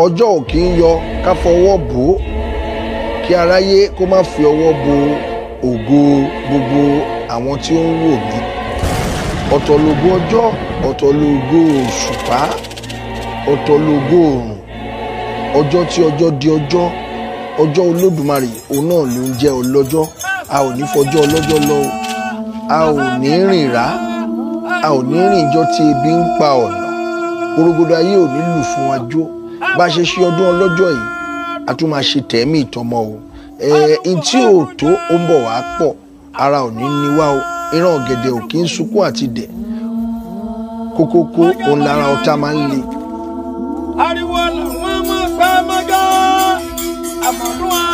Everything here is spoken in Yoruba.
ọjọ́ ò kí ń yọ ká fọwọ́ bò ó kí aráyé kó má fi ọwọ́ bo ògo gbogbo àwọn tí ó ń wò mí ọ̀tọ̀ lógo ọjọ́ ọ̀tọ̀ lógo òṣùpá ọ̀tọ̀ lógo òrùn ọjọ́ tí ọjọ́ di ọjọ́ ọjọ́ olódùmarè òun náà ló ń jẹ́ ọlọ́jọ́ a ò ní fọjọ́ ọlọ́jọ́ lọ o a ò ní rìn rá a ò ní rìn jọ tí ebi ń pa ọ̀nà gbòrògbòdò ayé ò ní lù fún wa jó bá a ṣe ṣe ọdún ọlọ́jọ́ yìí a tún máa ṣe tẹ̀mí ìtọ́mọ o ẹ̀ ntí ò tó ó ń bọ̀ wá pọ̀ ara ò ní ní wá o ìran ọ̀gẹ̀dẹ̀ ò kí ń sunkún àti dẹ̀ kókókó òun lára ọ̀tá máa ń le. ariwo làwọn máa pẹ́ mọ́gá àmọ̀dún